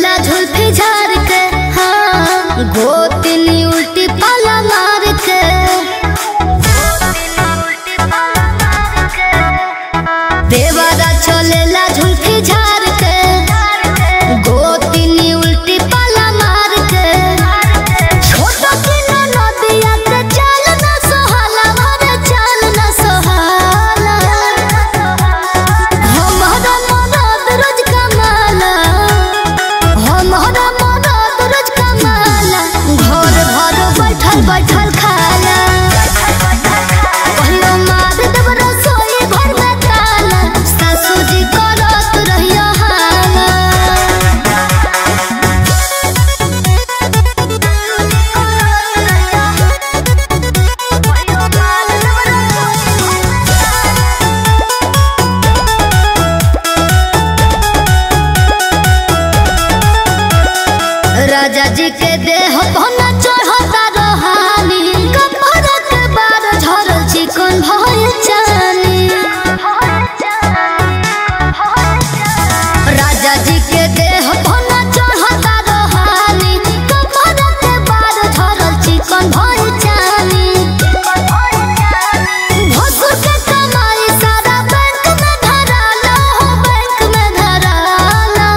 चलेला झुल्फी झार के हाँ गोतनी उल्टी पाला मार के देवरा चलेला झुल्फी झार के गोतनी उल्टी पाला मार के छोट किलो नदिया के चाल ना सोहाला मारे चाल ना सोहाला हमारा मदद रोज कमाला हमारा मदद रोज कमाला घर भर बैठल बैठल खाला कहियो मार देब रसोई घर में ताला सासू जी करत रहियो हाला राजा जी के देह पहना चढ़ता रहानी कपड़ा के बार झरल चिकन भय जानी राजा जी के देह पहना चढ़ता रहानी कपड़ा के बार झरल चिकन भय जानी भसुर के कमाई सारा बैंक में धराला हो बैंक में धराला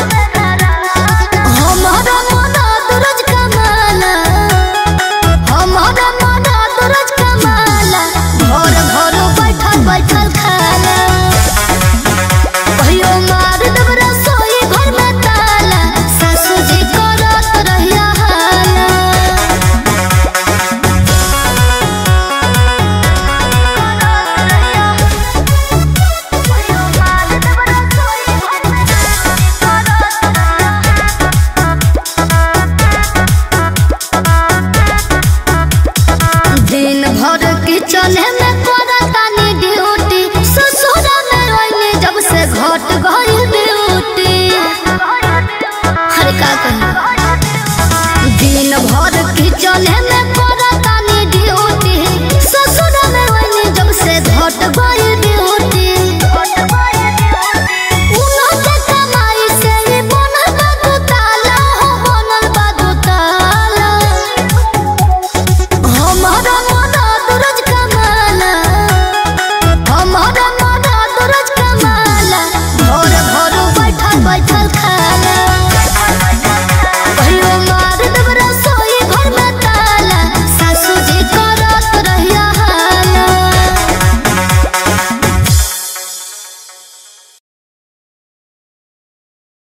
हमारा मदद रोज कमाला हमारा मदद रोज कमाला घर घर बैठल बैठल खाला कहियो मार देब रसोई घर में ताला सासू जी करत रहिया हाला दिन भर किचन